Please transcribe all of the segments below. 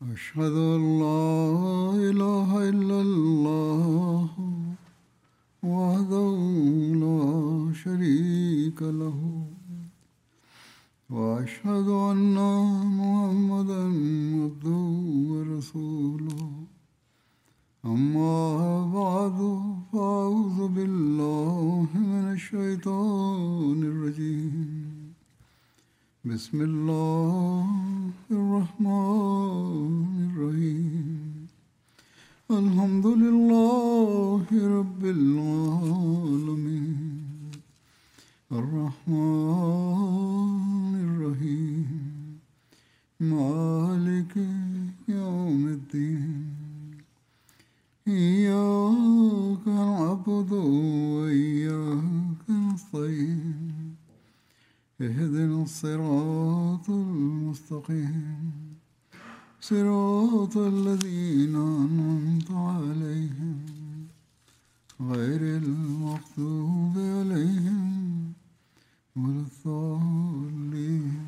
أشهد أن لا إله إلا الله وحده لا شريك له وأشهد أن محمدا عبده ورسوله أما بعد فأعوذ بالله من الشيطان الرجيم بسم الله الرحمن الرحيم الحمد لله رب العالمين الرحمن الرحيم مالك يوم الدين إياك نعبد وإياك نستعين اهدنا الصراط المستقيم صراط الذين أنعمت عليهم غير المغضوب عليهم ولا الضالين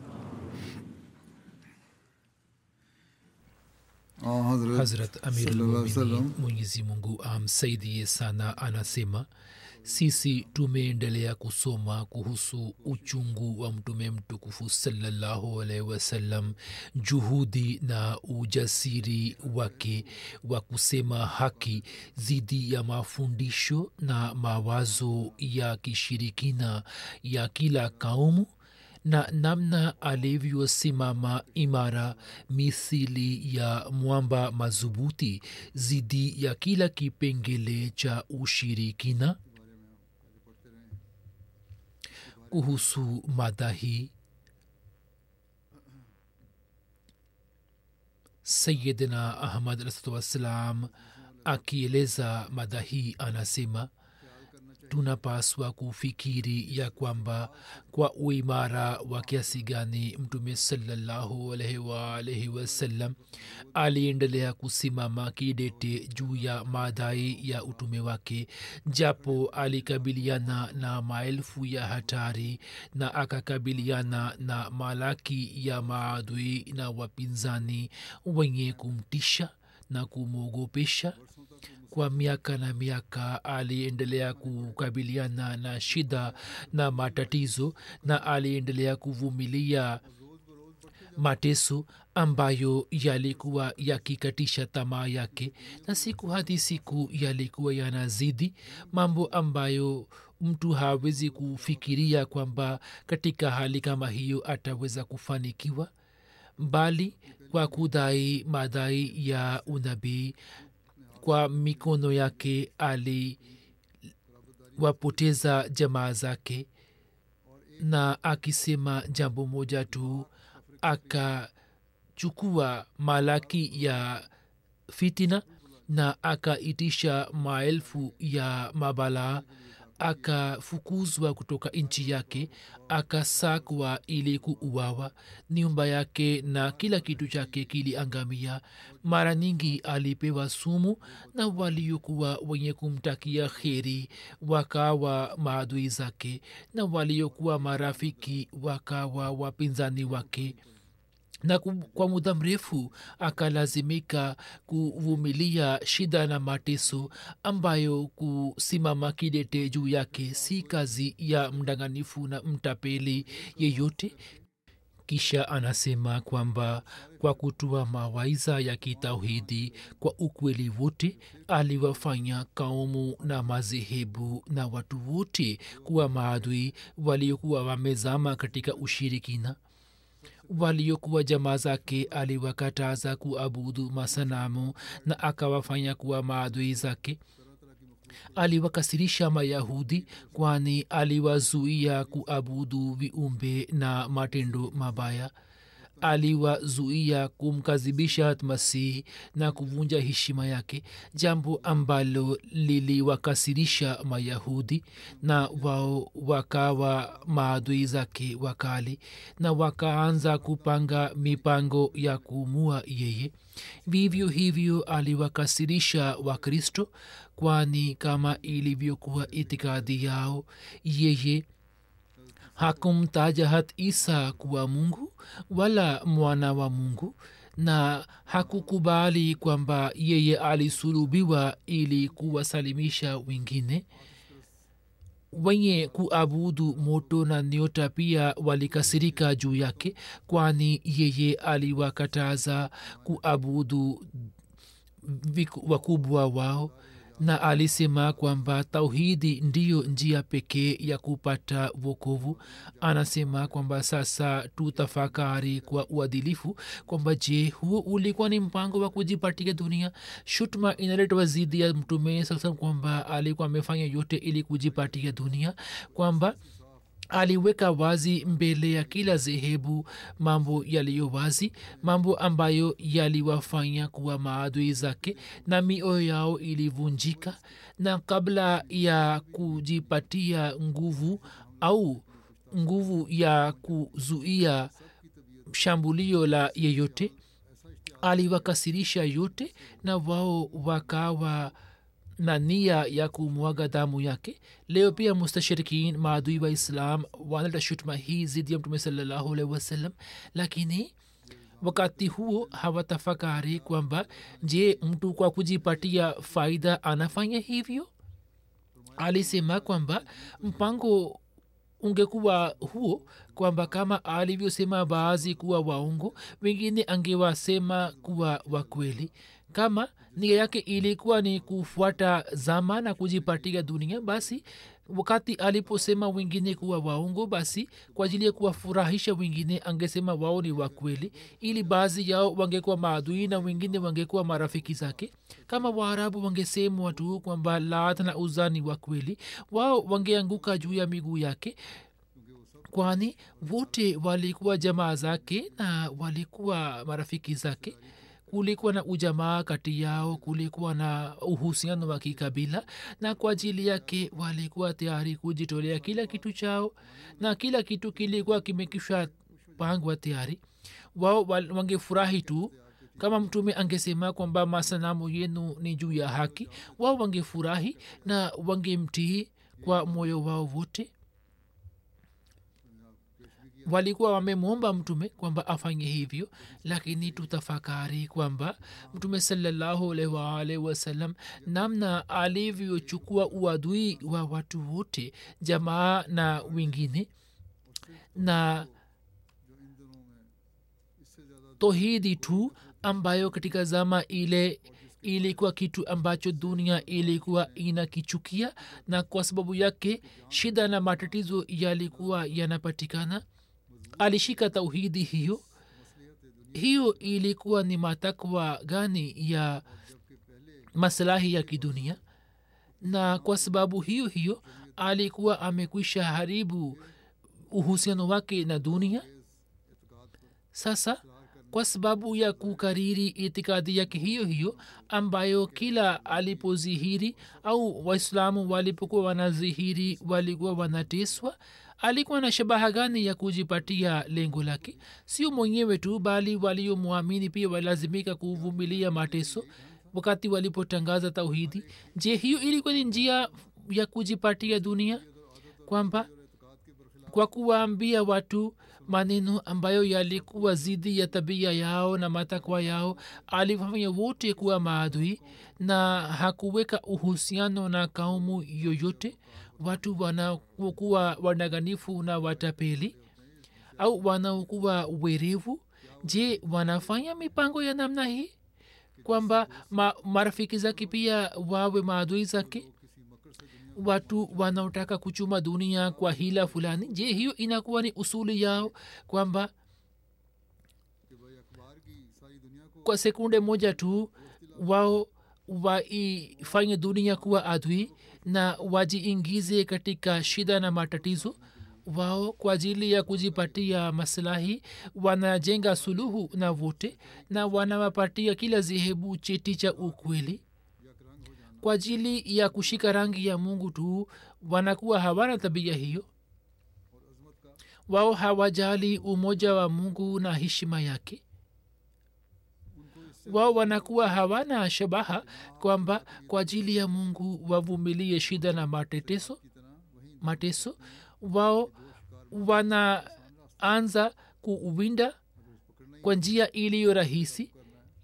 آه حضرت hazrat sallallahu alaihi amirulmuminin wasallam mwenyezi mungu amsaidie sana anasema sisi tumeendelea kusoma kuhusu uchungu wa mtume mtukufu salallahu alaihi wasallam juhudi na ujasiri wake wa kusema haki dhidi ya mafundisho na mawazo ya kishirikina ya kila kaumu na namna alivyosimama imara mithili ya mwamba madhubuti dhidi ya kila kipengele cha ushirikina kuhusu mada hii sayidina ahmad alahsatu wassalam akieleza mada hii anasema tunapaswa kufikiri ya kwamba kwa uimara wa kiasi gani mtume salallahu alaihi waalaihi wasallam aliendelea kusimama kidete juu ya madai ya utume wake japo alikabiliana na maelfu ya hatari na akakabiliana na malaki ya maadui na wapinzani wenye kumtisha na kumwogopesha kwa miaka na miaka aliendelea kukabiliana na shida na matatizo na aliendelea kuvumilia mateso ambayo yalikuwa yakikatisha tamaa yake na siku hadi siku yalikuwa yanazidi mambo ambayo mtu hawezi kufikiria kwamba katika hali kama hiyo ataweza kufanikiwa bali kwa kudai madai ya unabii kwa mikono yake aliwapoteza jamaa zake na akisema jambo moja tu akachukua malaki ya fitina na akaitisha maelfu ya mabalaa akafukuzwa kutoka nchi yake akasakwa ili kuuawa nyumba yake na kila kitu chake kiliangamia mara nyingi alipewa sumu na waliokuwa wenye kumtakia kheri wakawa maadui zake na waliokuwa marafiki wakawa wapinzani wake na kwa muda mrefu akalazimika kuvumilia shida na mateso ambayo kusimama kidete juu yake si kazi ya mdanganifu na mtapeli yeyote kisha anasema kwamba kwa kutoa mawaiza ya kitauhidi kwa ukweli wote aliwafanya kaumu na madhehebu na watu wote kuwa maadui waliokuwa wamezama katika ushirikina waliokuwa jamaa zake aliwakataza kuabudu masanamu na akawafanya kuwa maadui zake aliwakasirisha mayahudi kwani aliwazuia kuabudu viumbe na matendo mabaya aliwazuia kumkadhibisha masihi na kuvunja heshima yake jambo ambalo liliwakasirisha mayahudi na wao wakawa maadui zake wakali na wakaanza kupanga mipango ya kuumua yeye vivyo hivyo aliwakasirisha wakristo kwani kama ilivyokuwa itikadi yao yeye hakumtaja hat isa kuwa mungu wala mwana wa mungu na hakukubali kwamba yeye alisulubiwa ili kuwasalimisha wengine wenye kuabudu moto na nyota pia walikasirika juu yake kwani yeye aliwakataza kuabudu viku- wakubwa wao na alisema kwamba tauhidi ndiyo njia pekee ya kupata wokovu anasema kwamba sasa tutafakari kwa uadilifu kwamba je huo ulikuwa ni mpango wa kujipatia dunia shutma inaletwa zidi ya mtume sasa kwamba alikuwa amefanya yote ili kujipatia dunia kwamba aliweka wazi mbele ya kila zehebu mambo yaliyo wazi mambo ambayo yaliwafanya kuwa maadui zake na mioyo yao ilivunjika na kabla ya kujipatia nguvu au nguvu ya kuzuia shambulio la yeyote aliwakasirisha yote na wao wakawa na nia ya kumwaga damu yake leo pia mustashirikin maadui wa islam wanaleta shutuma hii zidi ya mtume salallahu alaihi wasallam lakini wakati huo hawatafakari kwamba je mtu kwa kujipatia faida anafanya hivyo alisema kwamba mpango ungekuwa huo kwamba kama alivyosema baadhi kuwa waongo wengine angewasema kuwa wakweli kama nia yake ilikuwa ni kufuata zama na kujipatia dunia basi wakati aliposema wengine kuwa waongo basi kwa ajili ya kuwafurahisha wengine angesema wao ni wakweli ili baadhi yao wangekuwa maadui na wengine wangekuwa marafiki zake kama waarabu wangesemwa tu kwamba lat na uza ni wakweli wao wangeanguka juu ya miguu yake kwani wote walikuwa jamaa zake na walikuwa marafiki zake kulikuwa na ujamaa kati yao kulikuwa na uhusiano wa kikabila na kwa ajili yake walikuwa tayari kujitolea kila kitu chao na kila kitu kilikuwa kimekisha pangwa tayari wao wal- wangefurahi tu kama mtume angesema kwamba masanamu yenu ni juu ya haki wao wangefurahi na wangemtii kwa moyo wao wote walikuwa wamemwomba mtume kwamba afanye hivyo lakini tutafakari kwamba mtume salallahu alaihi waalihi wasallam namna alivyochukua uadui wa watu wote jamaa na wengine na tohidi tu ambayo katika zama ile ilikuwa kitu ambacho dunia ilikuwa inakichukia na kwa sababu yake shida na matatizo yalikuwa yanapatikana alishika tauhidi hiyo hiyo ilikuwa ni matakwa gani ya maslahi ya kidunia na kwa sababu hiyo hiyo alikuwa amekwisha haribu uhusiano wake na dunia sasa kwa sababu ya kukariri itikadi yake hiyo hiyo ambayo kila alipozihiri au waislamu walipokuwa wanazihiri walikuwa wanateswa alikuwa na shabaha gani ya kujipatia lengo lake sio mwenyewe tu bali waliomwamini pia walazimika kuvumilia mateso wakati walipotangaza tauhidi je hiyo ilikuwa ni njia ya kujipatia dunia kwamba kwa kuwaambia watu maneno ambayo yalikuwa zidi ya tabia yao na matakwa yao aliwafanya wote kuwa maadui na hakuweka uhusiano na kaumu yoyote watu wanaokuwa wanaganifu na watapeli au wanaokuwa werevu je wanafanya mipango ya namna hii kwamba ma, marafiki zake pia wawe maadui zake watu wanaotaka kuchuma dunia kwa hila fulani je hiyo inakuwa ni usuli yao kwamba kwa sekunde moja tu wao waifanye dunia kuwa adui na wajiingize katika shida na matatizo wao kwa ajili ya kujipatia maslahi wanajenga suluhu na wote na wanawapatia kila zehebu cheti cha ukweli kwa ajili ya kushika rangi ya mungu tu wanakuwa hawana tabia hiyo wao hawajali umoja wa mungu na heshima yake wao wanakuwa hawana shabaha kwamba kwa ajili ya mungu wavumilie shida na mateteso mateso wao wanaanza kuwinda kwa njia iliyo rahisi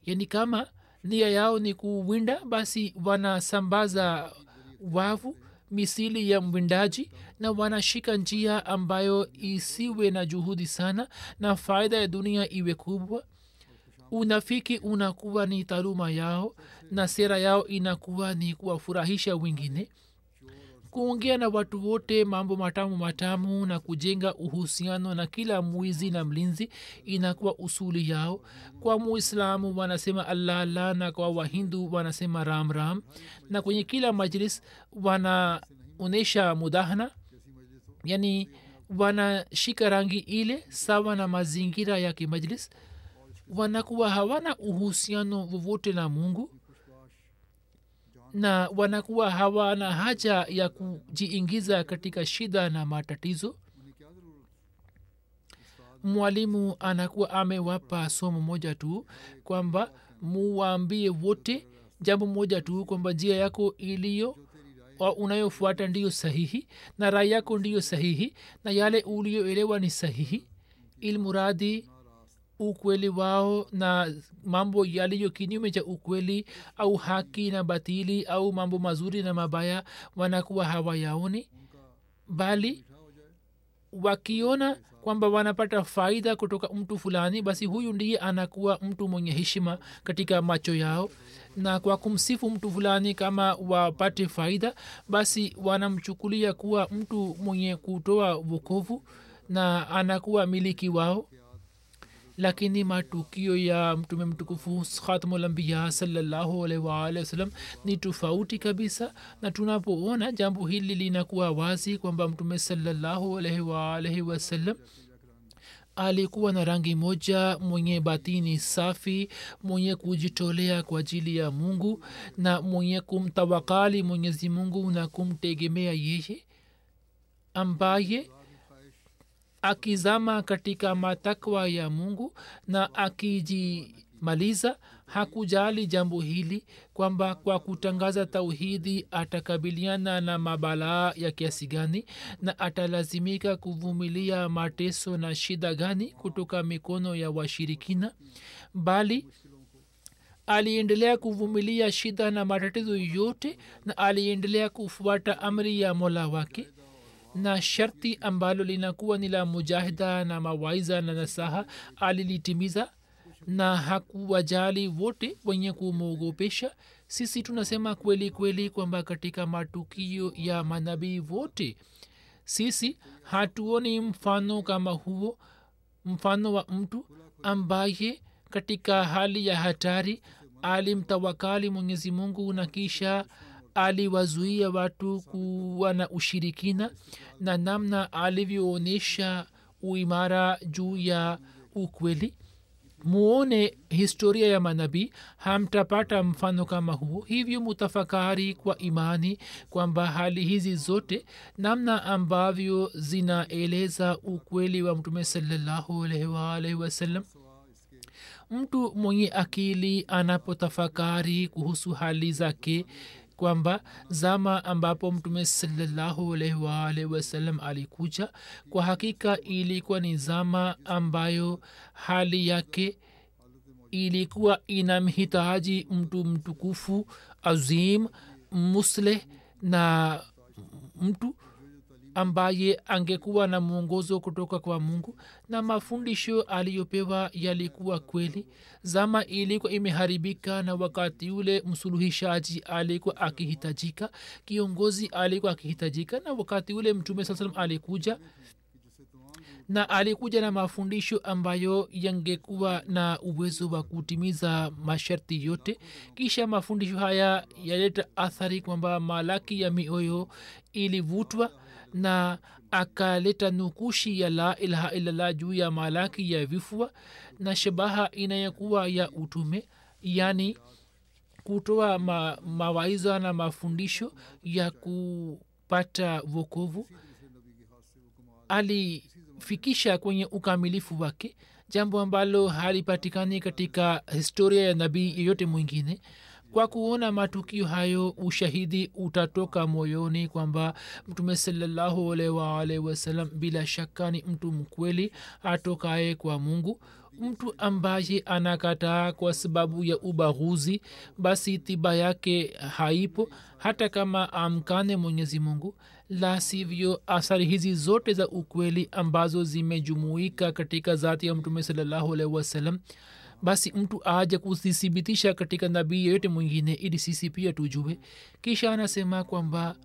yani kama nia yao ni kuwinda basi wanasambaza wavu misili ya mwindaji na wanashika njia ambayo isiwe na juhudi sana na faida ya dunia iwe kubwa unafiki unakuwa ni taaluma yao na sera yao inakuwa ni kuwafurahisha wengine kuongea na watu wote mambo matamu matamu na kujenga uhusiano na kila mwizi na mlinzi inakuwa usuli yao kwa muislamu wanasema allah allah na kwa wahindu wanasema ram ram na kwenye kila majlis wanaonyesha mudahana yani wanashika rangi ile sawa na mazingira ya kimajlis wanakuwa hawana uhusiano vovote na mungu na wanakuwa hawana haja ya kujiingiza katika shida na matatizo mwalimu anakuwa amewapa somo moja tu kwamba muwaambie wote jambo moja tu kwamba njia yako iliyo unayofuata ndiyo sahihi na rai yako ndiyo sahihi na yale ulioelewa ni sahihi ilmuradi ukweli wao na mambo yaliyo kinyume cha ukweli au haki na batili au mambo mazuri na mabaya wanakuwa hawayaoni bali wakiona kwamba wanapata faida kutoka mtu fulani basi huyu ndiye anakuwa mtu mwenye heshima katika macho yao na kwa kumsifu mtu fulani kama wapate faida basi wanamchukulia kuwa mtu mwenye kutoa vokovu na anakuwa miliki wao lakini matukio ya mtume mtukufu khatmulambiya salllahualwalhi wasalam ni tofauti kabisa na tunapoona jambo hili linakuwa wazi kwamba mtume salllahualwalhi wasallam alikuwa na rangi moja mwenye batini safi mwenye kujitolea kwa ajili ya mungu na mwenye kumtawakali mwenyezi mungu na kumtegemea yeye ambaye akizama katika matakwa ya mungu na akijimaliza hakujali jambo hili kwamba kwa kutangaza tauhidi atakabiliana na mabalaa ya kiasi gani na atalazimika kuvumilia mateso na shida gani kutoka mikono ya washirikina bali aliendelea kuvumilia shida na matatizo yote na aliendelea kufuata amri ya mola wake na sharti ambalo linakuwa ni la mujahida na mawaiza na nasaha alilitimiza na hakuwajali wote wenye kumwogopesha sisi tunasema kweli kweli kwamba katika matukio ya manabii wote sisi hatuoni mfano kama huo mfano wa mtu ambaye katika hali ya hatari alimtawakali mwenyezi mungu na kisha aliwazuia watu kuwa na ushirikina na namna alivyoonyesha uimara juu ya ukweli muone historia ya manabii hamtapata mfano kama huo hivyo mutafakari kwa imani kwamba hali hizi zote namna ambavyo zinaeleza ukweli wa mtume salallahu alaihi waalaihi wasallam mtu mwenye akili anapotafakari kuhusu hali zake kwamba zama ambapo mtume salallahu alaihi waalihi wasallam alikuja kwa hakika ilikuwa ni zama ambayo hali yake ilikuwa inamhitaji mtu mtukufu azim musleh na mtu ambaye angekuwa na mwongozo kutoka kwa mungu na mafundisho aliyopewa yalikuwa kweli zama ilikuwa imeharibika na wakati ule msuluhishaji alikuwa akihitajika kiongozi alikuwa akihitajika na wakati ule mtume saa salam alikuja na alikuja na mafundisho ambayo yangekuwa na uwezo wa kutimiza masharti yote kisha mafundisho haya yaleta athari kwamba malaki ya mioyo ilivutwa na akaleta nukushi ya la ilaha illallah juu ya malaki ya vifua na shabaha inayokuwa ya utume yani kutoa ma, mawaiza na mafundisho ya kupata vokovu alifikisha kwenye ukamilifu wake jambo ambalo halipatikani katika historia ya nabii yeyote mwingine kwa kuona matukio hayo ushahidi utatoka moyoni kwamba mtume salallahu alaihi waalihi wasallam bila shaka ni mtu mkweli atokaye kwa mungu mtu ambaye anakataa kwa sababu ya ubaguzi basi tiba yake haipo hata kama amkane mwenyezi mungu la sivyo athari hizi zote za ukweli ambazo zimejumuika katika zati ya mtume salallahu alaihi wasallam basi mtu aje kuzithibitisha katika nabii yeyote mwingine ili sisi pia tujue kisha anasema kwamba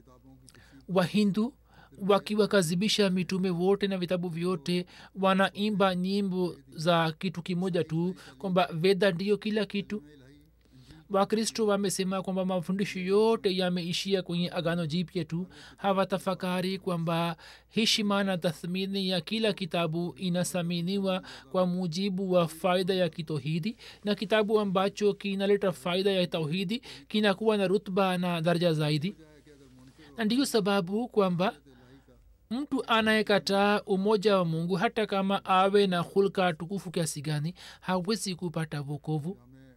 wahindu wakiwakazibisha mitume wote na vitabu vyote wanaimba nyimbo za kitu kimoja tu kwamba veda ndiyo kila kitu wakristo wamesema kwamba mafundisho yote yameishia kwenye agano jipya tu hawatafakari kwamba heshima na tathmini ya kila kitabu inathaminiwa kwa mujibu wa faida ya kitohidi na kitabu ambacho kinaleta faida ya tauhidi kinakuwa na rutba na daraja zaidi na ndiyo sababu kwamba mtu anayekataa umoja wa mungu hata kama awe na hulka tukufu kiasi gani hawezi kupata vokovu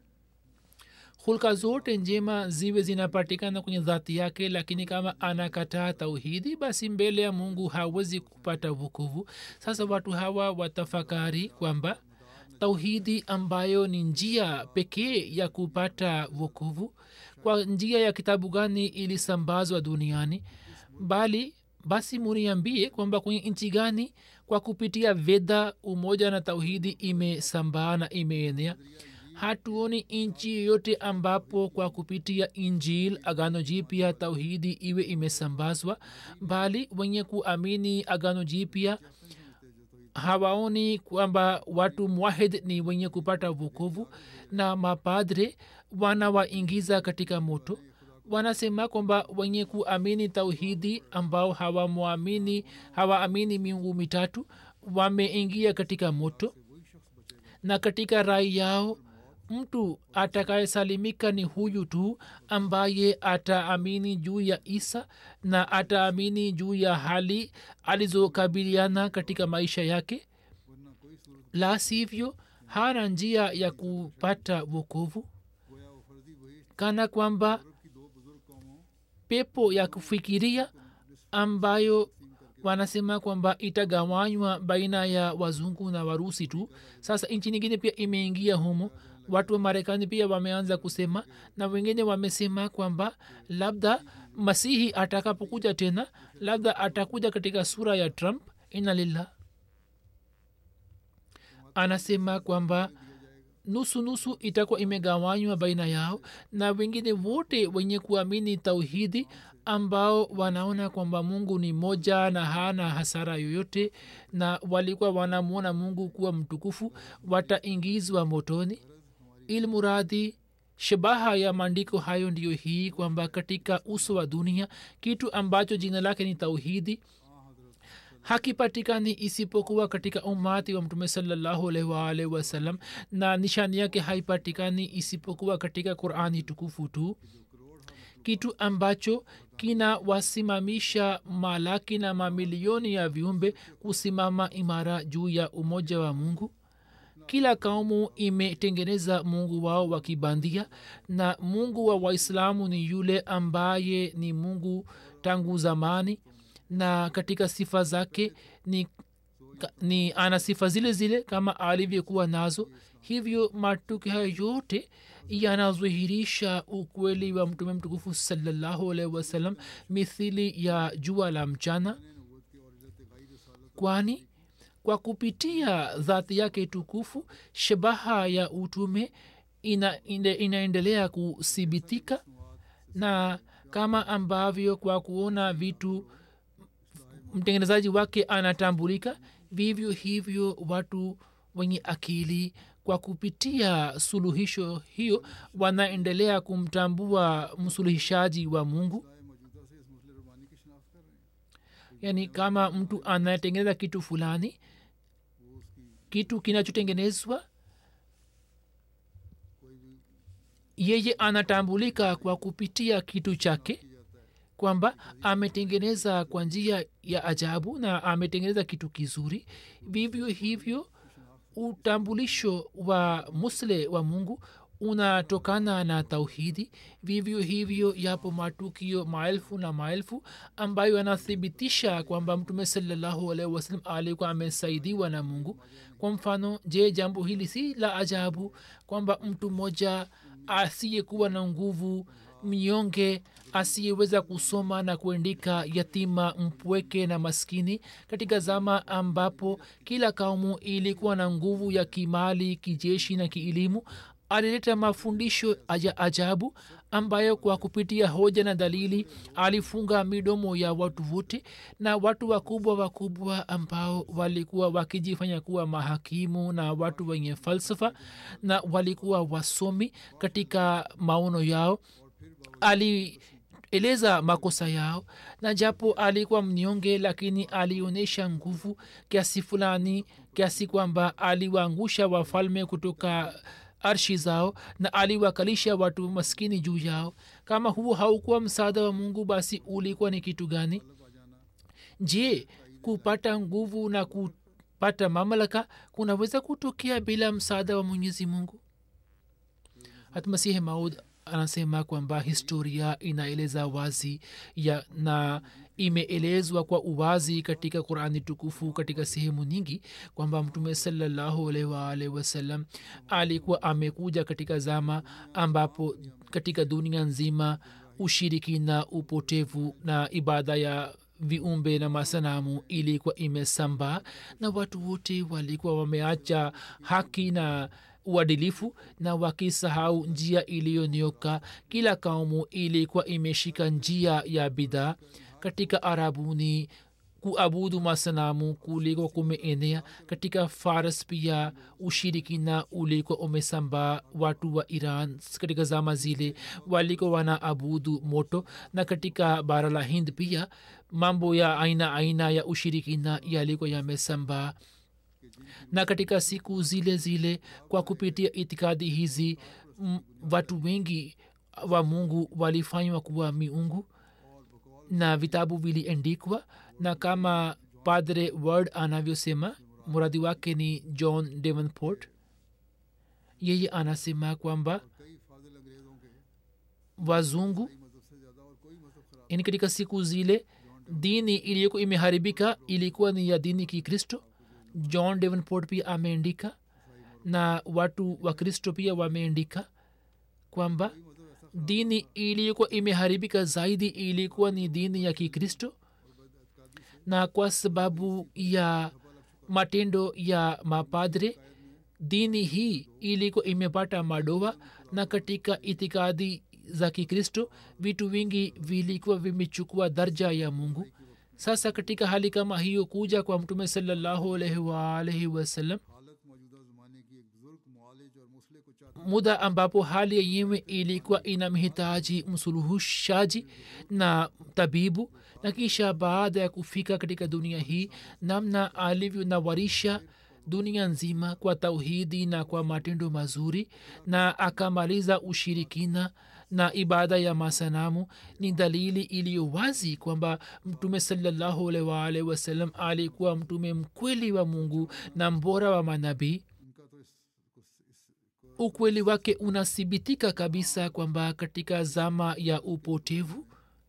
hulka zote njema ziwe zinapatikana kwenye dhati yake lakini kama anakataa tauhidi basi mbele ya mungu hawezi kupata vukuvu sasa watu hawa watafakari kwamba tauhidi ambayo ni njia pekee ya kupata vukuvu kwa njia ya kitabu gani ilisambazwa duniani bali basi muniambie kwamba kwenye nchi gani kwa kupitia veda umoja na tauhidi imesambaa na imeenea hatuoni nchi yoyote ambapo kwa kupitia injil agano jipya tauhidi iwe imesambazwa bali wenye kuamini agano jipya hawaoni kwamba watu mwahid ni wenye kupata vukovu na mapadre wanawaingiza katika moto wanasema kwamba wenye kuamini tauhidi ambao hawamwamini hawaamini miungu mitatu wameingia katika moto na katika rai yao mtu atakayesalimika ni huyu tu ambaye ataamini juu ya isa na ataamini juu ya hali alizokabiliana katika maisha yake la sivyo hana njia ya kupata wokovu kana kwamba pepo ya kufikiria ambayo wanasema kwamba itagawanywa baina ya wazungu na warusi tu sasa nchi nyingine pia imeingia humo watu wa marekani pia wameanza kusema na wengine wamesema kwamba labda masihi atakapokuja tena labda atakuja katika sura ya trump inalillah anasema kwamba nusu nusu itakuwa imegawanywa baina yao na wengine wote wenye kuamini tauhidi ambao wanaona kwamba mungu ni moja na hana hasara yoyote na walikuwa wanamwona mungu kuwa mtukufu wataingizwa motoni ilmuradhi shabaha ya maandiko hayo ndiyo hii kwamba katika uso wa dunia kitu ambacho jina lake ni tauhidi hakipatikani isipokuwa katika umati wa mtume salallahu alaihi waalihi wasallam na nishani yake haipatikani isipokuwa katika qurani tukufu tu kitu ambacho kinawasimamisha malaki na mamilioni ya viumbe kusimama imara juu ya umoja wa mungu kila kaumu imetengeneza mungu wao wa kibandia na mungu wa waislamu ni yule ambaye ni mungu tangu zamani na katika sifa zake ni, ni ana sifa zile zile kama alivyokuwa nazo hivyo matukio hayo yote yanadhihirisha ukweli wa mtume mtukufu salallahu alaihi wasallam mithili ya jua la mchana kwani kwa kupitia dhati yake tukufu shabaha ya utume ina, ina, inaendelea kuthibitika na kama ambavyo kwa kuona vitu mtengenezaji wake anatambulika vivyo hivyo watu wenye akili kwa kupitia suluhisho hiyo wanaendelea kumtambua msuluhishaji wa mungu yaani kama mtu anatengeneza kitu fulani kitu kinachotengenezwa yeye anatambulika kwa kupitia kitu chake kwamba ametengeneza kwa njia ya ajabu na ametengeneza kitu kizuri vivyo hivyo utambulisho wa musle wa mungu unatokana na tauhidi vivyo hivyo yapo matukio maelfu na maelfu ambayo yanathibitisha kwamba mtume salallahu alaihi wasalam alikuwa amesaidiwa na mungu kwa mfano je jambo hili si la ajabu kwamba mtu mmoja asiyekuwa na nguvu mnyonge asiyeweza kusoma na kuandika yatima mpweke na maskini katika zama ambapo kila kaumu ilikuwa na nguvu ya kimali kijeshi na kielimu alileta mafundisho ya ajabu ambayo kwa kupitia hoja na dalili alifunga midomo ya watu wote na watu wakubwa wakubwa ambao walikuwa wakijifanya kuwa mahakimu na watu wenye falsafa na walikuwa wasomi katika maono yao alieleza makosa yao na japo alikuwa mnyonge lakini alionyesha nguvu kiasi fulani kiasi kwamba aliwaangusha wafalme kutoka arshi zao na aliwakalisha watu maskini juu yao kama huo haukuwa msaada wa mungu basi ulikuwa ni kitu gani je kupata nguvu na kupata mamlaka kunaweza kutokea bila msaada wa mwenyezi mungu hatmasihi maud anasema kwamba historia inaeleza wazi ya na imeelezwa kwa uwazi katika qurani tukufu katika sehemu nyingi kwamba mtume salallahu alaihi waalihi wasallam alikuwa amekuja katika zama ambapo katika dunia nzima ushirikina upotevu na ibada ya viumbe na masanamu ilikuwa imesambaa na watu wote walikuwa wameacha haki na uadilifu na wakisahau njia iliyonioka kila kaumu ilikuwa imeshika njia ya bidhaa katika arabuni kuabudu masanamu kuliko kumeenea katika faras pia ushirikina ulikuwa umesambaa watu wa iran katika zama zile walikuwa wanaabudu moto na katika bara la hind pia mambo ya aina aina ya ushirikina yalikuwa yamesambaa na katika siku zile zile kwa kupitia itikadi hizi m, watu wengi wa mungu walifanywa kuwa miungu na vitabu viliendikwa na kama padre word anavyosema muradi wake ni john davenport yeye anasema kwamba wazungu yani katika siku zile dini iliyokuwa imeharibika ilikuwa ni ya dini kikristo john davenport pia ameandika na watu wa kristo pia wameandika kwamba dini iliyokuwa imeharibika zaidi ilikuwa ni dini ya kikristo na kwa sababu ya matendo ya mapadre dini hii ilikuwa imepata madoa na katika itikadi za kikristo vitu vingi vilikuwa vimechukua darja ya mungu sasa katika hali kama hiyo kuja kwa mtume salallahu alaihi waalaihi wasallam muda ambapo hali yenyewe ilikuwa inamhitaji msuluhushaji na tabibu na kisha baada ya kufika katika dunia hii namna alivyonawarisha dunia nzima kwa tauhidi na kwa matendo mazuri na akamaliza ushirikina na ibada ya masanamu ni dalili iliyo wazi kwamba mtume salallahu alaihi waalihi wasallam alikuwa mtume mkweli wa mungu na mbora wa manabii ukweli wake unathibitika kabisa kwamba katika zama ya upotevu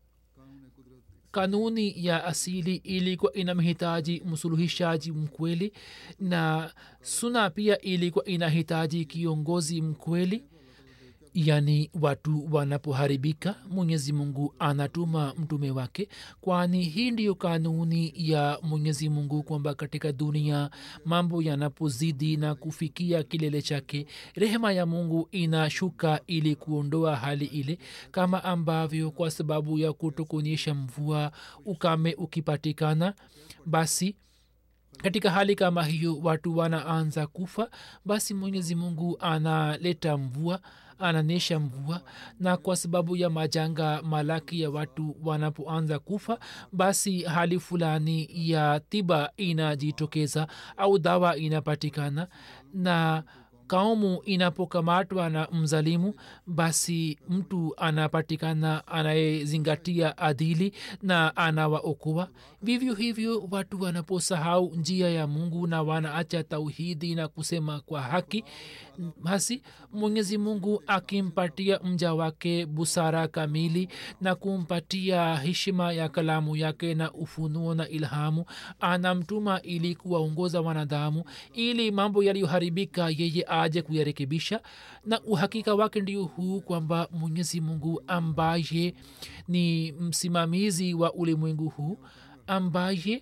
kanuni ya asili ilikuwa inamhitaji msuluhishaji mkweli na suna pia ilikuwa inahitaji kiongozi mkweli yaani watu wanapoharibika mwenyezi mungu anatuma mtume wake kwani hii ndiyo kanuni ya mwenyezi mungu kwamba katika dunia mambo yanapozidi na kufikia kilele chake rehema ya mungu inashuka ili kuondoa hali ile kama ambavyo kwa sababu ya kutokuonyesha mvua ukame ukipatikana basi katika hali kama hiyo watu wanaanza kufa basi mwenyezi mungu analeta mvua ananesha mvua na kwa sababu ya majanga malaki ya watu wanapoanza kufa basi hali fulani ya tiba inajitokeza au dawa inapatikana na kaumu inapokamatwa na mzalimu basi mtu anapatikana anayezingatia adili na anawaokoa vivyo hivyo watu wanaposahau njia ya mungu na wanaacha tauhidi na kusema kwa haki basi mwenyezi mungu akimpatia mja wake busara kamili na kumpatia heshima ya kalamu yake na ufunuo na ilhamu anamtuma ili kuwaongoza wanadamu ili mambo yaliyoharibika yeye aje kuyarekebisha na uhakika wake ndio huu kwamba mwenyezi mungu ambaye ni msimamizi wa ulimwengu huu ambaye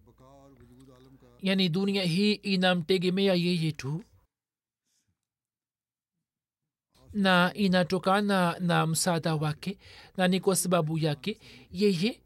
yani dunia hii inamtegemea yeye tu na inatokana na msaada wake na ni kwa sababu yake yeye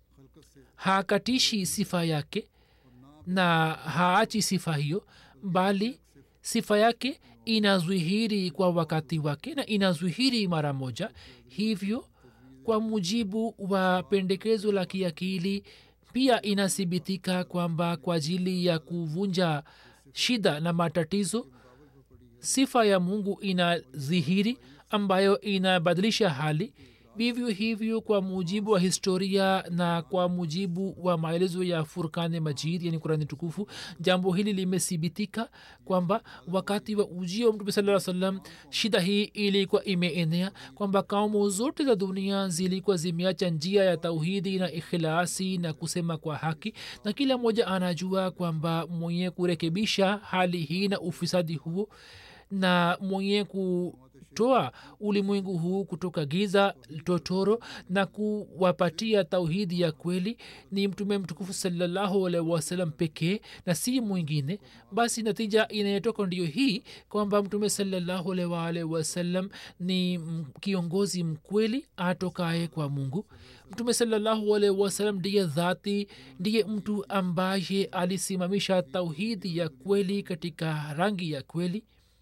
hakatishi sifa yake na haachi sifa hiyo bali sifa yake inazwihiri kwa wakati wake na inazwihiri mara moja hivyo kwa mujibu wa pendekezo la kiakili pia inathibitika kwamba kwa ajili ya kuvunja shida na matatizo sifa ya mungu inadhihiri ambayo inabadilisha hali vivyo hivyo kwa mujibu wa historia na kwa mujibu wa maelezo ya furkane majid yani kurani tukufu jambo hili limethibitika kwamba wakati wa ujio wa mtume saa salam shida hii ilikuwa imeenea kwamba kaumu zote za dunia zilikuwa zimeacha njia ya tauhidi na ikhilasi na kusema kwa haki na kila mmoja anajua kwamba mwenye kurekebisha hali hii na ufisadi huo na mwenye kutoa ulimwengu huu kutoka giza totoro na kuwapatia tauhidi ya kweli ni mtume mtukufu salallahu alaihi wasallam pekee na si mwingine basi natija inayotoka ndiyo hii kwamba mtume salallahu alaihi waalihi wasallam ni kiongozi mkweli atokaye kwa mungu mtume salallahu alaihi wasallam ndiye dhati ndiye mtu ambaye alisimamisha tauhidi ya kweli katika rangi ya kweli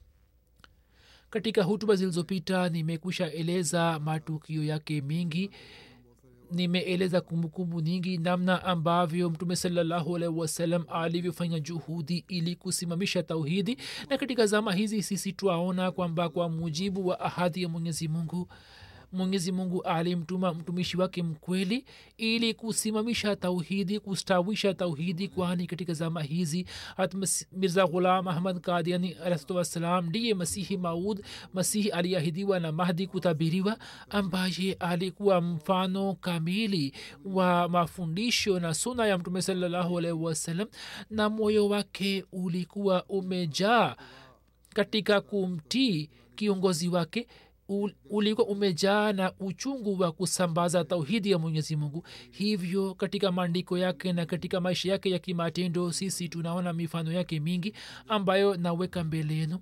katika hutuba zilizopita nimekwisha eleza matukio yake mengi nimeeleza kumbukumbu nyingi namna ambavyo mtume salallahu alaihi wasallam alivyofanya juhudi ili kusimamisha tauhidi na katika zama hizi sisi twaona kwamba kwa mujibu wa ahadi ya mwenyezi mungu mwenyezi mungu alimtuma mtumishi wake mkweli ili kusimamisha tauhidi kustawisha tauhidi kwani katika zama hizi hat mirza ghulam ahmad kadiani alahsatu wassalam ndiye masihi maud masihi aliahidiwa na mahdi kutabiriwa ambaye alikuwa mfano kamili wa mafundisho na suna ya mtume salallahu alaihi wasallam na moyo wake ulikuwa umejaa katika kumtii kiongozi wake ulikuwa umejaa na uchungu wa kusambaza tauhidi ya mwenyezi mungu hivyo katika maandiko yake na katika maisha yake ya kimatendo sisi tunaona mifano yake mingi ambayo naweka mbele yenu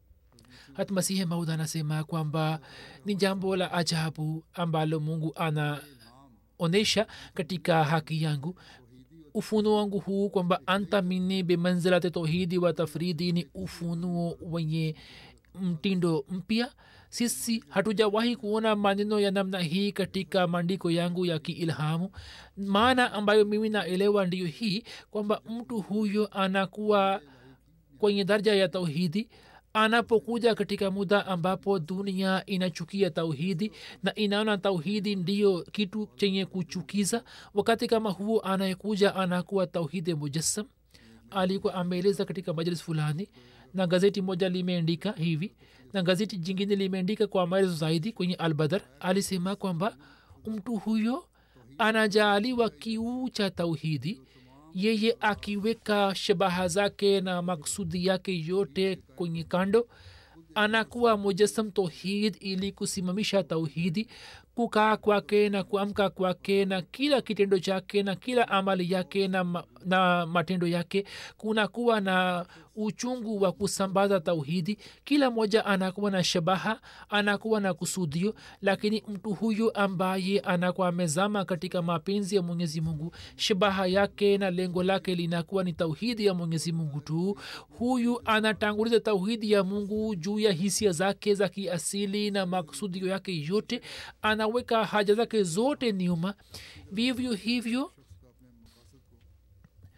hata masihi maud anasema kwamba ni jambo la ajabu ambalo mungu anaonyesha katika haki yangu ufunuo wangu huu kwamba anta mini bimanzilati tauhidi wa tafridi ni ufunuo wenye mtindo mpya sisi hatujawahi kuona maneno ya namna hii katika maandiko yangu ya kiilhamu maana ambayo mimi naelewa ndiyo hii kwamba mtu huyo anakuwa kwenye daraja ya tauhidi anapokuja katika muda ambapo dunia inachukia tauhidi na inaona tauhidi ndiyo kitu chenye kuchukiza wakati kama huo anayekuja anakuwa tauhidi mujassam alikuwa ameeleza katika majlis fulani na gazeti moja limeandika hivi na gazeti jingine limeandika kwa maelezo zaidi kwenye albadar alisema kwamba mtu huyo anajaaliwa kiu cha tauhidi yeye akiweka shabaha zake na maksudi yake yote kwenye kando anakuwa mujasam tauhid ili kusimamisha tauhidi kukaa kwake na kuamka kwake na kila kitendo chake na kila amali yake na, ma, na matendo yake kunakuwa na uchungu wa kusambaza tauhidi kila mmoja anakuwa na shabaha anakuwa na kusudio lakini mtu huyu ambaye anakuwa amezama katika mapenzi ya mwenyezi mungu shabaha yake na lengo lake linakuwa ni tauhidi ya mwenyezi mungu tu huyu anatanguliza tauhidi ya mungu juu ya hisia zake za kiasili na maksudio yake yote anaweka haja zake zote nyuma vivyo hivyo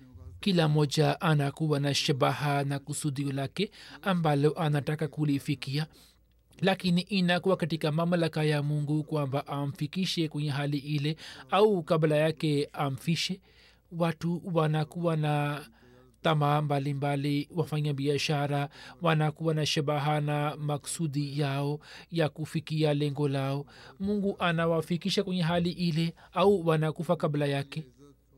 kila moja anakuwa na shabaha na kusudio lake ambalo anataka kulifikia lakini inakuwa katika mamlaka ya mungu kwamba amfikishe kwenye hali ile au kabla yake amfishe watu wanakuwa na tamaa mbalimbali wafanya biashara wanakuwa na shabaha na maksudi yao ya kufikia lengo lao mungu anawafikisha kwenye hali ile au wanakufa kabla yake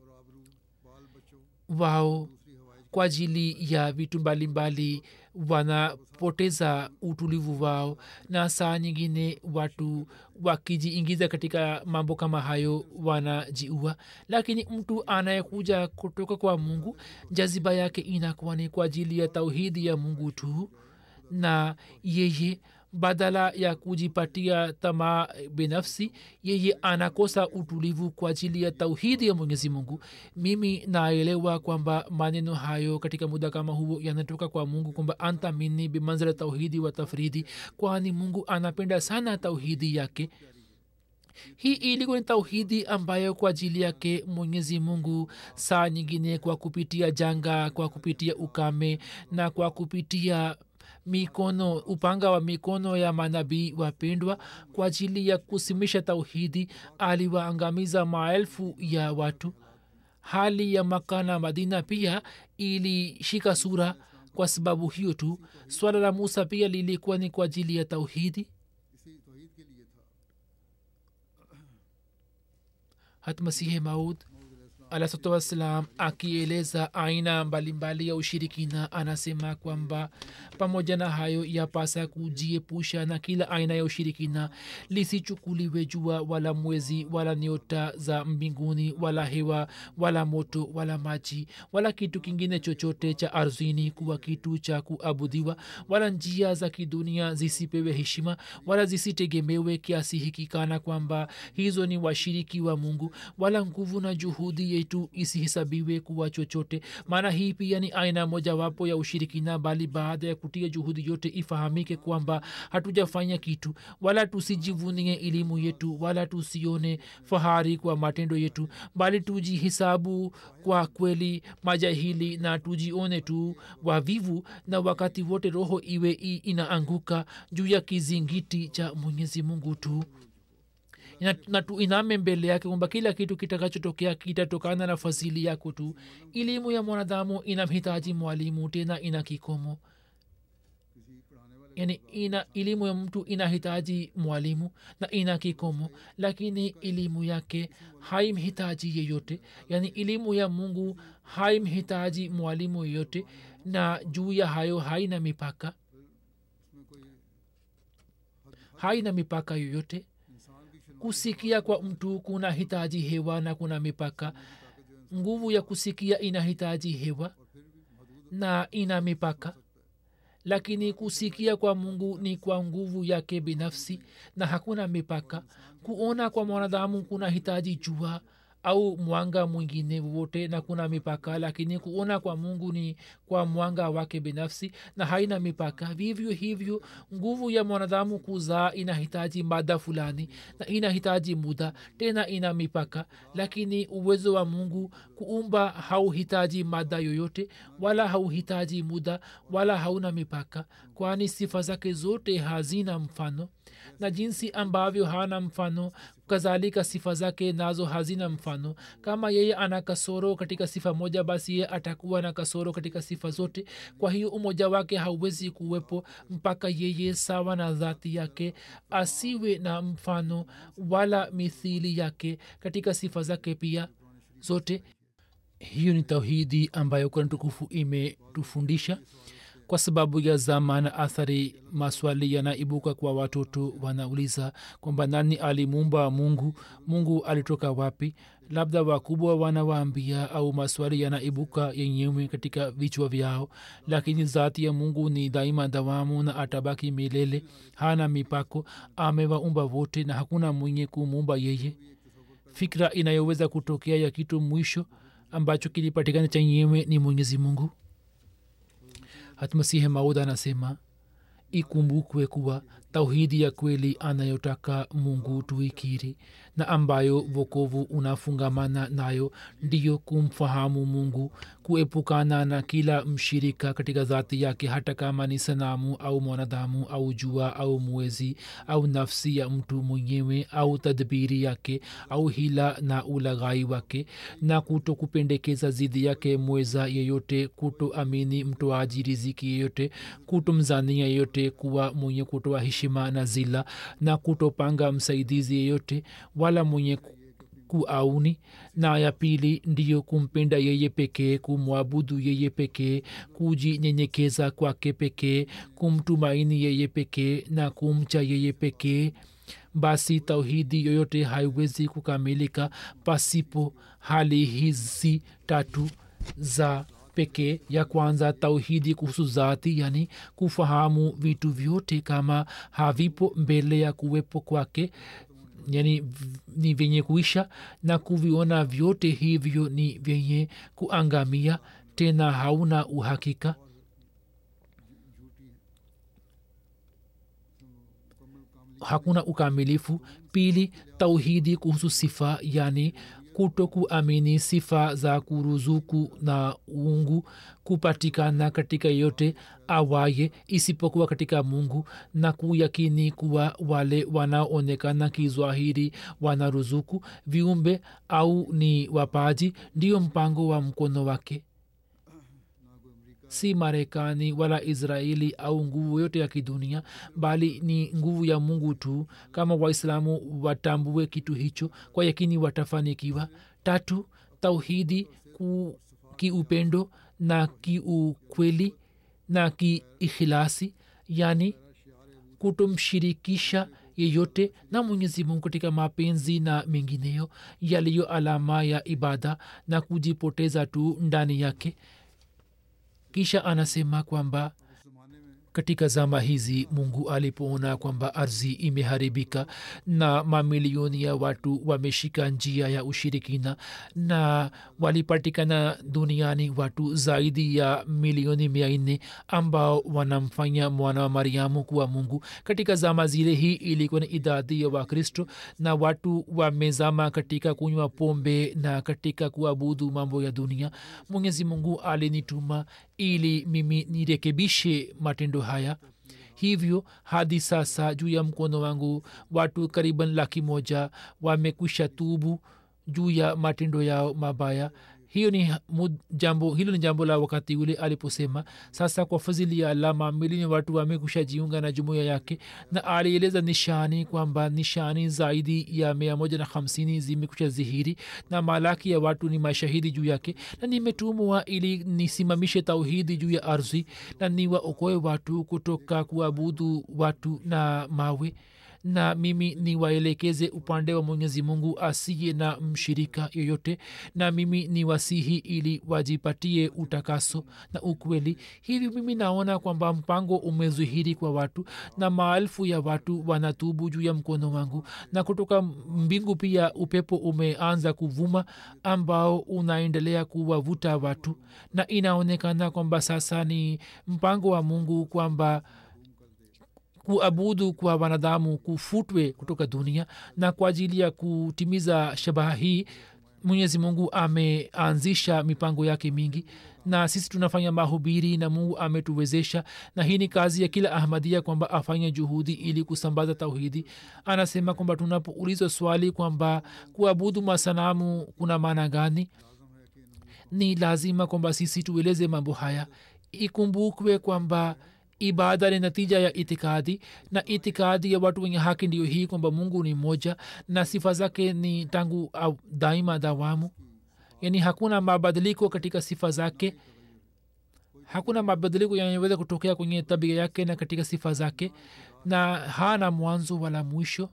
wao kwa ajili ya vitu mbalimbali wanapoteza utulivu wao na saa nyingine watu wakijiingiza katika mambo kama hayo wanajiua lakini mtu anayekuja kutoka kwa mungu jaziba yake inakuwa ni kwa ajili ya tauhidi ya mungu tu na yeye badala ya kujipatia tamaa binafsi yeye anakosa utulivu kwa ajili ya tauhidi ya mwenyezi mungu mimi naelewa kwamba maneno hayo katika muda kama huo yanatoka kwa mungu kwamba anta mini bimanzila tauhidi wa tafridi kwani mungu anapenda sana tauhidi yake hii ilikuwa ni tauhidi ambayo kwa ajili yake mwenyezi mungu saa nyingine kwa kupitia janga kwa kupitia ukame na kwa kupitia mikono upanga wa mikono ya manabii wapendwa kwa ajili ya kusimisha tauhidi aliwaangamiza maelfu ya watu hali ya maka na madina pia ilishika sura kwa sababu hiyo tu swala la musa pia lilikuwa ni kwa ajili ya tauhidi hatmasihi maud alahsatu wassalam akieleza aina mbalimbali ya ushirikina anasema kwamba pamoja na hayo yapasa kujiepusha na kila aina ya ushirikina lisichukuliwe jua wala mwezi wala nyota za mbinguni wala hewa wala moto wala maji wala kitu kingine chochote cha ardhini kuwa kitu cha kuabudiwa wala njia za kidunia zisipewe heshima wala zisitegemewe kiasi hiki kana kwamba hizo ni washiriki wa mungu wala nguvu na juhudi yetu isihesabiwe kuwa chochote maana hii pia ni aina mojawapo ya ushirikina bali baada ya kutia juhudi yote ifahamike kwamba hatujafanya kitu wala tusijivunie elimu yetu wala tusione fahari kwa matendo yetu bali tujihisabu kwa kweli majahili na tujione tu wavivu na wakati wote roho iwe i inaanguka juu ya kizingiti cha mwenyezi mungu tu na tuiname mbele yake kwamba kila kitu kitakachotokea kitatokana na fadhili yako tu elimu ya mwanadamu inamhitaji mwalimu tena ina kikomo yani ina elimu ya mtu inahitaji mwalimu na ina kikomo lakini elimu yake haimhitaji yeyote yani elimu ya mungu haimhitaji mwalimu yeyote na juu ya hayo haina mipaka haina mipaka yoyote kusikia kwa mtu kuna hitaji hewa na kuna mipaka nguvu ya kusikia inahitaji hewa na ina mipaka lakini kusikia kwa mungu ni kwa nguvu yake binafsi na hakuna mipaka kuona kwa mwanadamu kuna hitaji jua au mwanga mwingine wowote na kuna mipaka lakini kuona kwa mungu ni kwa mwanga wake binafsi na haina mipaka vivyo hivyo nguvu ya mwanadamu kuzaa inahitaji mada fulani na inahitaji muda tena ina mipaka lakini uwezo wa mungu kuumba hauhitaji mada yoyote wala hauhitaji muda wala hauna mipaka kwani sifa zake zote hazina mfano na jinsi ambavyo hana mfano kadhalika sifa zake nazo hazina mfano kama yeye ana kasoro katika sifa moja basi yeye atakuwa na kasoro katika sifa zote kwa hiyo umoja wake hauwezi kuwepo mpaka yeye sawa na dhati yake asiwe na mfano wala mithili yake katika sifa zake pia zote hiyo ni tauhidi ambayo kurani tukufu imetufundisha kwa sababu ya zama na athari maswali yanaibuka kwa watoto wanauliza kwamba nani alimuumba mungu mungu alitoka wapi labda wakubwa wanawaambia au maswali yanaibuka yenyewe katika vichwa vyao lakini zati ya mungu ni daima dawamu na atabaki milele hana mipako amewaumba wote na hakuna mwenye kumuumba yeye fikra inayoweza kutokea ya kitu mwisho ambacho kilipatikana chenyewe ni mwenyezi mungu hatmasihi maud anasema ikumbukwe kuwa tauhidi ya kweli anayotaka mungu tuikiri na ambayo vokovu unafungamana nayo ndiyo kumfahamu mungu kuepukana na kila mshirika katika dhati yake hata kama ni sanamu au mwanadamu au jua au mwezi au nafsi ya mtu mwenyewe au tadbiri yake au hila na ulaghai wake na kuto kupendekeza zidi yake mweza yeyote kutoamini mtoaji riziki yeyote kutomzania yeyote kuwa mwenye kutoa heshima na zila na kutopanga msaidizi yeyote wala mwenye kuauni na ya pili ndiyo kumpenda yeye pekee kumwabudu yeye pekee kujinyenyekeza kwake pekee kumtumaini yeye pekee na kumcha yeye pekee basi tauhidi yoyote haiwezi kukamilika pasipo hali hizi tatu za pekee ya kwanza tauhidi kuhusu zati yani kufahamu vitu vyote kama havipo mbele ya kuwepo kwake yani ni vyenye kuisha na kuviona vyote hivyo ni vyenye kuangamia tena hauna uhakika hakuna ukamilifu pili tauhidi kuhusu sifa yani kuto kuamini sifa za kuruzuku na uungu kupatikana katika yote awaye isipokuwa katika mungu na kuyakini kuwa wale wanaoonekana kizwahiri wanaruzuku viumbe au ni wapaji ndio mpango wa mkono wake si marekani wala israeli au nguvu yote ya kidunia bali ni nguvu ya mungu tu kama waislamu watambue kitu hicho kwa yakini watafanikiwa tatu tauhidi ku, kiupendo na kiukweli na kiikhilasi yani kutomshirikisha yeyote na mwenyezi mungu katika mapenzi na mengineyo yaliyo alama ya ibada na kujipoteza tu ndani yake kisha anasema kwamba katika zama hizi mungu alipoona kwamba ardhi imeharibika na mamilioni ya watu wameshika njia ya ushirikina na walipatikana duniani watu zaidi ya milioni mia nne ambao wanamfanya mwana wa mariamu kuwa mungu katika zama zile hii ilikuwa ni idadi ya wakristo na watu wamezama katika kunywa pombe na katika kuabudu mambo ya dunia mwenyezi mungu alinituma ili mimi nirekebishe matendo haya hivyo hadi sasa juu ya mkono wangu watu kariban laki moja wamekwisha tubu juu ya matendo yao mabaya hiyo ni jambo hilo ni jambo la wakati ule aliposema sasa kwa fadhili ya allah mamilioni watu wamekusha jiunga na jumuiya yake na alieleza nishani kwamba nishani zaidi ya mia moja na hamsini zimekusha zihiri na malaki ya watu ni mashahidi juu yake na nimetumwa ili nisimamishe tauhidi juu ya ardhi na niwaokoe watu kutoka kuabudu watu na mawe na mimi niwaelekeze upande wa mwenyezi mungu asiye na mshirika yoyote na mimi ni wasihi ili wajipatie utakaso na ukweli hivi mimi naona kwamba mpango umezihiri kwa watu na maelfu ya watu wanatubu juu ya mkono wangu na kutoka mbingu pia upepo umeanza kuvuma ambao unaendelea kuwavuta watu na inaonekana kwamba sasa ni mpango wa mungu kwamba kuabudu kwa wanadamu kufutwe kutoka dunia na kwa ajili ya kutimiza shabaha hii mwenyezi mungu ameanzisha mipango yake mingi na sisi tunafanya mahubiri na mungu ametuwezesha na hii ni kazi ya kila ahmadia kwamba afanye juhudi ili kusambaza tauhidi anasema kwamba tunapoulizwa swali kwamba kuabudu masanamu kuna maana gani ni lazima kwamba sisi tueleze mambo haya ikumbukwe kwamba ibada ni natija ya itikadi na itikadi ya watu wenye haki ndio hii kwamba mungu ni moja na sifa zake ni tangu au daima dawamu yani hakuna mabadiliko katika sifa zake hakuna mabadiliko yanayoweza kutokea kwenye tabia yake na katika sifa zake na hana mwanzo wala mwisho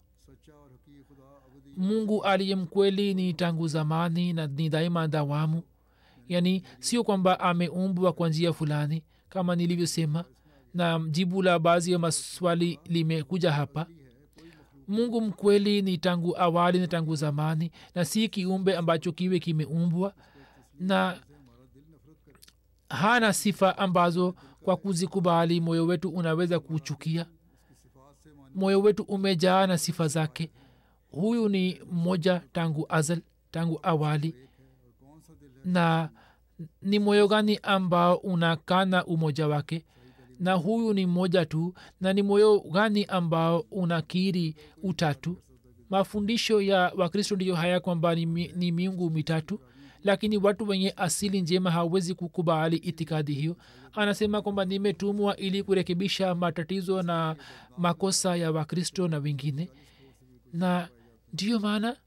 mungu aliye mkweli ni tangu zamani na ni daima dawamu yani sio kwamba ameumbwa kwa njia fulani kama nilivyosema na jibu la baadhi ya maswali limekuja hapa mungu mkweli ni tangu awali na tangu zamani na si kiumbe ambacho kiwe kimeumbwa na hana sifa ambazo kwa kuzikubali moyo wetu unaweza kuchukia moyo wetu umejaa na sifa zake huyu ni mmoja tangu azal tangu awali na ni moyo gani ambao unakana umoja wake na huyu ni mmoja tu na ni moyo gani ambao unakiri utatu mafundisho ya wakristo ndiyo haya kwamba ni, mi, ni miungu mitatu lakini watu wenye asili njema hawezi kukubali itikadi hiyo anasema kwamba nimetumwa ili kurekebisha matatizo na makosa ya wakristo na wengine na ndiyo maana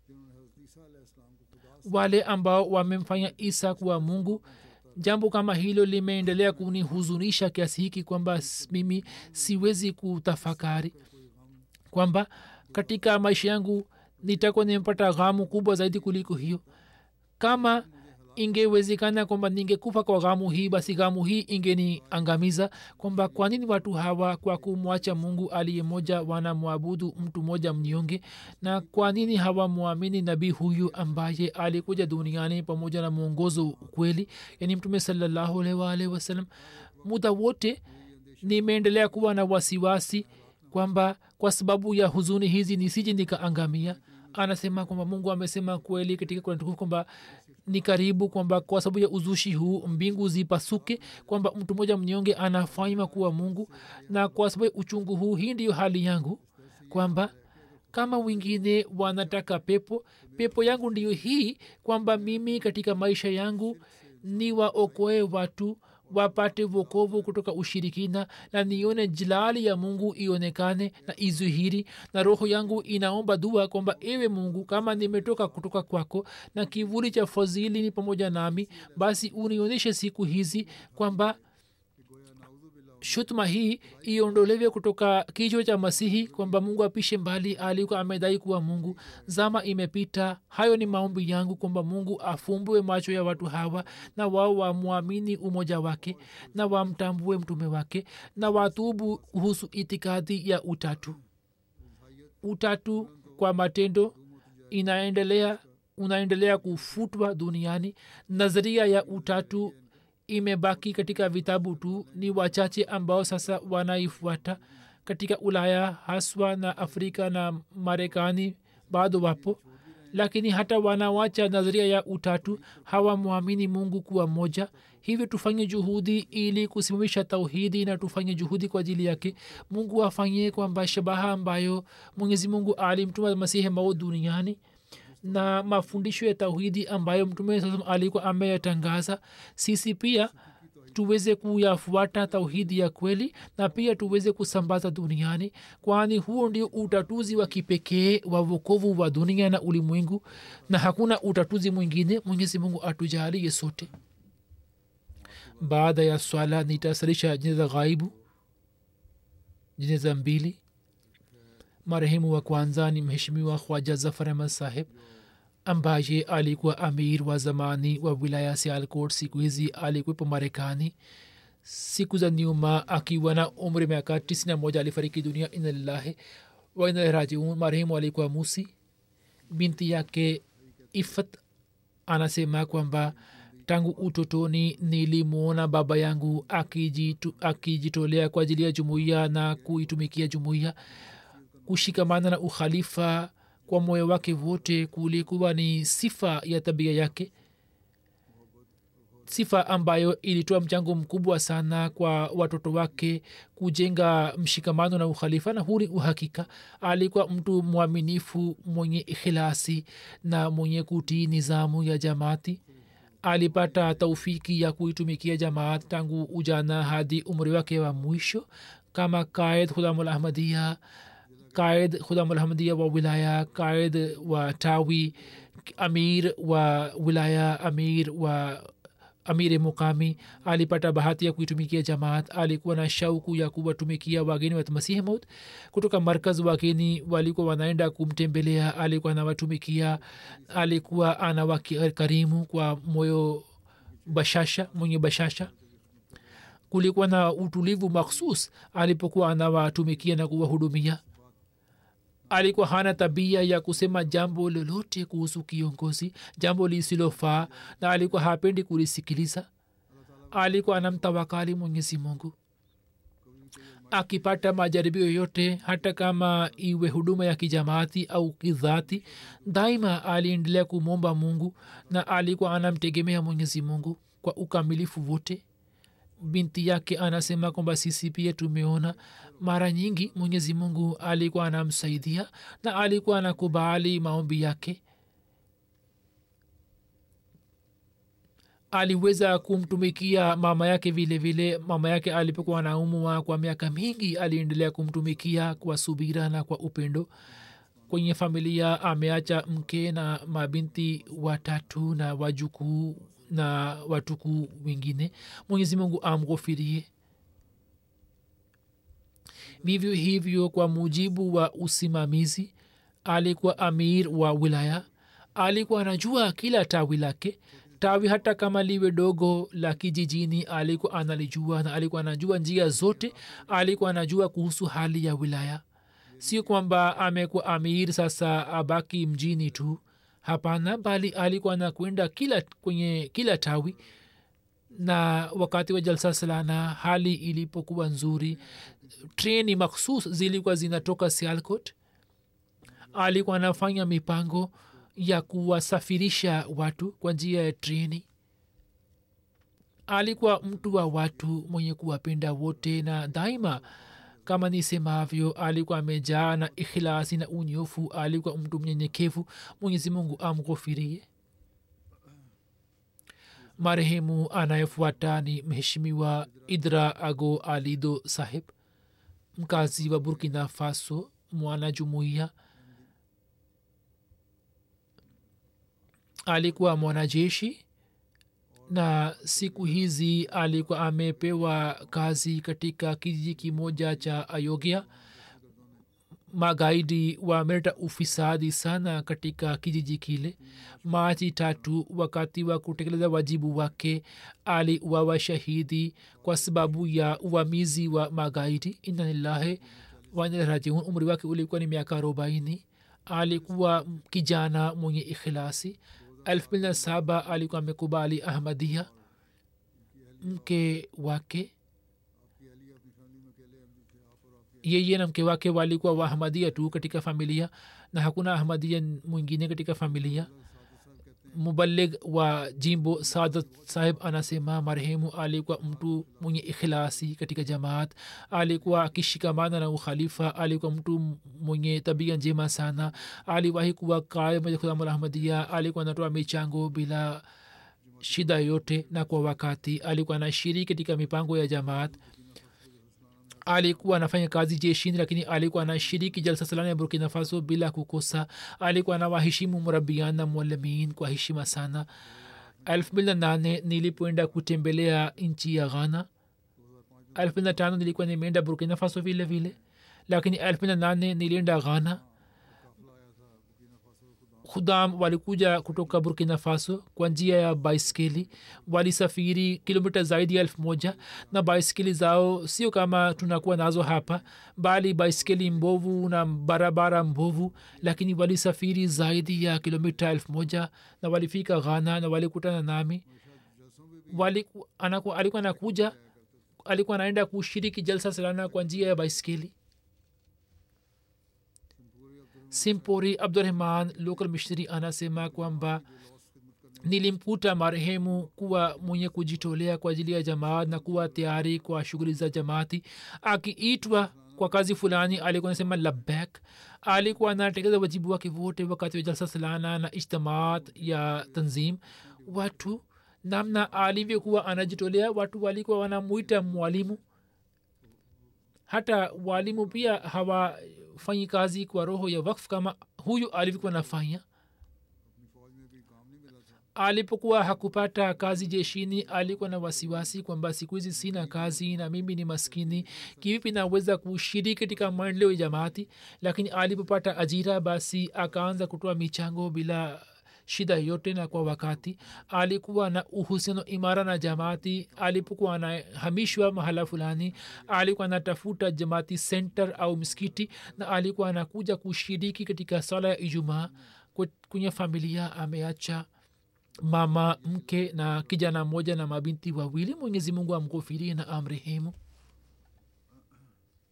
wale ambao wamemfanya isa kuwa mungu jambo kama hilo limeendelea kunihuzunisha kiasi hiki kwamba mimi siwezi kutafakari kwamba katika maisha yangu nitakuwa nimepata ghamu kubwa zaidi kuliko hiyo kama ingewezekana kwamba ningekufa kwa ghamu hii basi ghamu hii ingeniangamiza kwamba kwa nini watu hawa kwa kumwacha mungu aliye moja wanamwabudu mtu mmoja mnyonge na kwa nini hawamwamini nabii huyu ambaye alikuja duniani pamoja na mwongozo kweli yani mtume salallahu alaihi waalihi wasallam muda wote nimeendelea kuwa na wasiwasi kwamba kwa sababu ya huzuni hizi nisije nikaangamia anasema kwamba mungu amesema kweli katika kuratukufu kwamba ni karibu kwamba kwa sababu ya uzushi huu mbingu zipasuke kwamba mtu mmoja mnyonge anafanywa kuwa mungu na kwa sababu ya uchungu huu hii ndiyo hali yangu kwamba kama wengine wanataka pepo pepo yangu ndiyo hii kwamba mimi katika maisha yangu ni waokoe watu wapate vokovu kutoka ushirikina na nione jilali ya mungu ionekane na izuhiri na roho yangu inaomba dua kwamba ewe mungu kama nimetoka kutoka kwako na kivuli cha fadhili ni pamoja nami basi unionyeshe siku hizi kwamba shutuma hii iondolewe kutoka kichwa cha masihi kwamba mungu apishe mbali alikuwa amedai kuwa mungu zama imepita hayo ni maombi yangu kwamba mungu afumbue macho ya watu hawa na wao wamwamini umoja wake na wamtambue mtume wake na watubu kuhusu itikadi ya utatu utatu kwa matendo inaendelea unaendelea kufutwa duniani nadharia ya utatu imebaki katika vitabu tu ni wachache ambao sasa wanaifuata katika ulaya haswa na afrika na marekani bado wapo lakini hata wanawacha nadharia ya utatu hawamwamini mungu kuwa moja hivyo tufanye juhudi ili kusimamisha tauhidi na tufanye juhudi kwa ajili yake mungu afanyie kwamba shabaha ambayo mwenyezi mungu alimtuma masihi mao duniani na mafundisho ya tauhidi ambayo mtume saa alikuwa ameyatangaza sisi pia tuweze kuyafuata tauhidi ya kweli na pia tuweze kusambaza duniani kwani huo ndio utatuzi wa kipekee wa vokovu wa dunia na ulimwengu na hakuna utatuzi mwingine mwenyezi mungu atujalie sote baada ya swala nitasalisha jeneza ghaibu jeneza mbili marehemu wa kwanza ni mheshimiwa khwaja zafar ahmad saheb ambaye alikuwa amir wa zamani wa wilaya sialkot siku hizi alikuwepo marekani siku za nyuma akiwa na umri miaka tisini na moja alifariki dunia inalillahi wainalrajiun marehemu alikuwa musi binti yake ifat anasema kwamba tangu utotoni nilimwona baba yangu akijitolea akiji kwa ajili ya jumuiya na kuitumikia jumuiya kushikamana na ukhalifa kwa moyo wake wote kulikuwa ni sifa ya tabia yake sifa ambayo ilitoa mchango mkubwa sana kwa watoto wake kujenga mshikamano na ukhalifa na huu ni uhakika alikuwa mtu mwaminifu mwenye ikhilasi na mwenye kutii nizamu ya jamaati alipata taufiki ya kuitumikia jamaat tangu ujana hadi umri wake wa mwisho kama kaid khudamulahmadia कायद खुदामहमदिया व विलाया कायद व टावी अमीर व विलाया अमीर व amiri mukami alipata bahati ya kuitumikia jamaat alikuwa na shauku ya kuwatumikia wageni wa masihi maut kutoka markaz wageni walikuwa wanaenda kumtembelea alikuwa anawatumikia alikuwa anawakarimu kwa moyo bashasha mwenye bashasha kulikuwa na utulivu makhsus alipokuwa anawatumikia na kuwahudumia alikuwa hana tabia ya kusema jambo lolote kuhusu kiongozi jambo lisilofaa na alikuwa hapendi kulisikiliza alikuwa anamtawakali mwenyezi mungu akipata majaribio yoyote hata kama iwe huduma ya kijamaati au kidhati daima aliendelea kumwomba mungu na alikuwa anamtegemea mwenyezi mungu kwa ukamilifu wote binti yake anasema kwamba sisi pia tumeona mara nyingi mwenyezi mungu alikuwa anamsaidia na alikuwa anakubali maombi yake aliweza kumtumikia mama yake vile vile mama yake alipokuwa anaumwa kwa miaka mingi aliendelea kumtumikia kwa subira na kwa upendo kwenye familia ameacha mke na mabinti watatu na wajukuu na watukuu wengine mwenyezi mungu amghofirie vivyo hivyo kwa mujibu wa usimamizi alikuwa amir wa wilaya alikuwa anajua kila tawi lake tawi hata kama liwe dogo la kijijini alikuwa analijua na alikuwa anajua njia zote alikuwa anajua kuhusu hali ya wilaya sio kwamba amekuwa amir sasa abaki mjini tu hapana bali alikuwa anakwenda kila kwenye kila tawi na wakati wa jalsa salana hali ilipokuwa nzuri treni makhsus zilikuwa zinatoka sialcot alikuwa anafanya mipango ya kuwasafirisha watu kwa njia ya treni alikuwa mtu wa watu mwenye kuwapenda wote na daima kama nisemavyo alikuwa amejaa na ikhilasi na unyofu alikuwa mtu mnyenyekevu mwenyezi mungu amghofirie marehemu anayefuata ni mheshimiwa idra ago alido sahib mkazi wa burkina faso mwana jumuiya alikuwa mwanajeshi na siku hizi alikuwa amepewa kazi katika kijiji kimoja cha ayogya magaidi wameleta ufisadi sana katika kijiji kile machi tatu wakati wa kutekeleza wajibu wake aliuawa shahidi kwa sababu ya uvamizi wa magaidi inanillahi wanarajiun umri wake ulikuwa ni miaka arobaini alikuwa kijana mwenye ikhilasi elfu mbili na saba alikuwa amekubali ahmadia mke wake yeye na mke wake walikuwa waahmadia tu katika familia na hakuna ahmadia mwingine katika familia mubalig wa jimbo sadat sahib anasema marehemu alikuwa mtu mwenye ikhilasi katika jamaat alikuwa akishikamana na ukhalifa alikuwa mtu mwenye tabia njema sana aliwahi kuwa kaimahmadia alikuwa anatoa michango bila shida yote na kwa wakati alikuwa anashiriki katika mipango ya jamaat alikuwa anafanya kazi jeshini lakini alikuwa anashiriki jalsa salana ya burkina faso bila kukosa alikuwa anawaheshimu murabian na mwalimin kwa heshima sana elfu mbili na nane nilipoenda kutembelea nchi ya ghana elfu mbili na tano nilikuwa nimeenda burkina faso vile vile lakini elfu mbili na nane nilienda ghana khudam walikuja kutoka burkina faso kwa njia ya baiskeli walisafiri kilomita zaidi ya elfu moja na baiskeli zao sio kama tunakuwa nazo hapa bali baiskeli mbovu na barabara mbovu lakini walisafiri zaidi ya kilomita elfu moja na walifika ghana na walikutana nami Waliku, anaku, alikuwa anakuja alikuwa anaenda kushiriki jalsa salana kwa njia ya baiskeli simpori abdurahman local missionary anasema kwamba nilimkuta marehemu kuwa mwenye kujitolea kwa ajili ya jamaat na kuwa tayari kwa shughuli za jamaati akiitwa kwa kazi fulani alikuwa anasema labek alikuwa anatekeleza wajibu wake wote wakati wa jalsa salana na ijtamaat ya tanzim watu namna alivyokuwa anajitolea watu walikuwa wanamwita mwalimu hata walimu pia hawafanyi kazi kwa roho ya wakf kama huyu alivyokuwa nafanya alipokuwa hakupata kazi jeshini alikuwa na wasiwasi kwamba siku hizi sina kazi na mimi ni maskini kivipi naweza kushiriki katika maendeleo ya jamaati lakini alipopata ajira basi akaanza kutoa michango bila shida yote na kwa wakati alikuwa na uhusiano imara na jamaati alipokuwa anahamishwa mahala fulani alikuwa anatafuta jamaati center au msikiti na alikuwa anakuja kushiriki katika sala ya ijumaa kwenye familia ameacha mama mke na kijana mmoja na mabinti wawili mwenyezi mungu amghofirie na amrehemu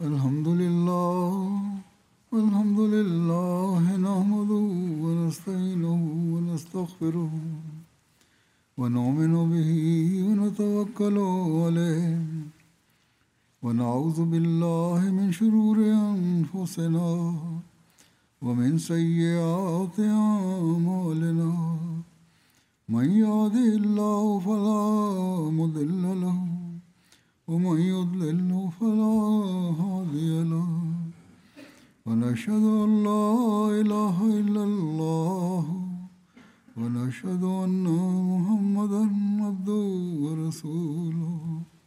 الحمد لله الحمد لله نحمده ونستعينه ونستغفره ونؤمن به ونتوكل عليه ونعوذ بالله من شرور أنفسنا ومن سيئات أعمالنا من يهده الله فلا مضل له ومن يضلل فلا هادي له ونشهد أن لا إله إلا الله ونشهد أن محمدا عبده ورسوله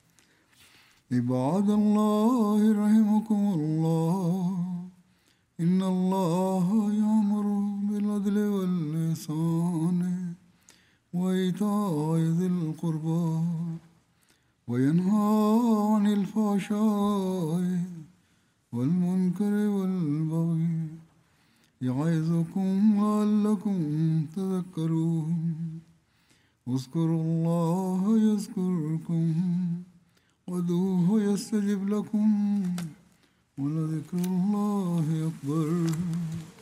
عباد الله رحمكم الله إن الله يأمر بالعدل والإحسان وإيتاء ذي القربى وينهى عن الفحشاء والمنكر والبغي يعظكم لعلكم تذكرون اذكروا الله يذكركم وادعوه يستجب لكم ولذكر الله أكبر